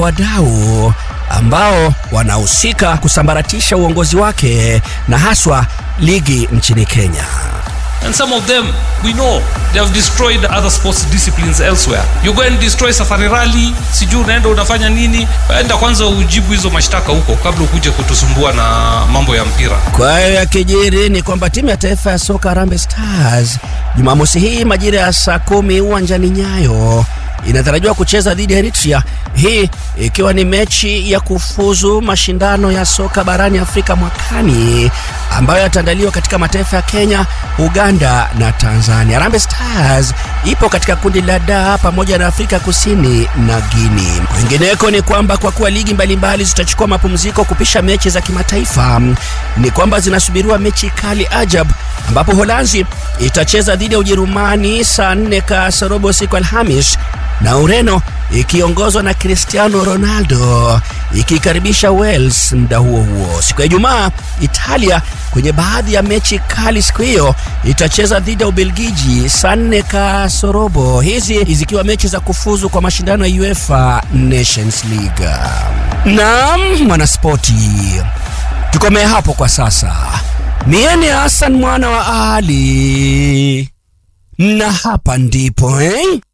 wadau ambao wanahusika kusambaratisha uongozi wake na haswa ligi nchini Kenya. And some of them, we know, they have destroyed other sports disciplines elsewhere. You go and destroy Safari Rally, sijui unaenda unafanya nini? Enda kwanza ujibu hizo mashtaka huko kabla ukuje kutusumbua na mambo ya mpira. Kwa hiyo yakijiri ni kwamba timu ya taifa ya soka Harambee Stars Jumamosi hii majira ya saa kumi uwanjani Nyayo inatarajiwa kucheza dhidi ya Eritrea, hii ikiwa ni mechi ya kufuzu mashindano ya soka barani Afrika mwakani ambayo yataandaliwa katika mataifa ya Kenya, Uganda na Tanzania. Harambee Stars ipo katika kundi la D pamoja na Afrika Kusini na Guinea. Kwingineko ni kwamba kwa kuwa ligi mbalimbali zitachukua mapumziko kupisha mechi za kimataifa, ni kwamba zinasubiriwa mechi kali ajab, ambapo Holanzi itacheza dhidi ya Ujerumani saa nne kasorobo siku Alhamis na Ureno ikiongozwa na Cristiano Ronaldo ikikaribisha Wales muda huo huo. Siku ya Ijumaa, Italia kwenye baadhi ya mechi kali siku hiyo itacheza dhidi ya Ubelgiji saa nne kasorobo, hizi zikiwa mechi za kufuzu kwa mashindano ya UEFA Nations League. Naam, mwanaspoti, tukomee hapo kwa sasa. Miene Hassan mwana wa Ali, na hapa ndipo eh?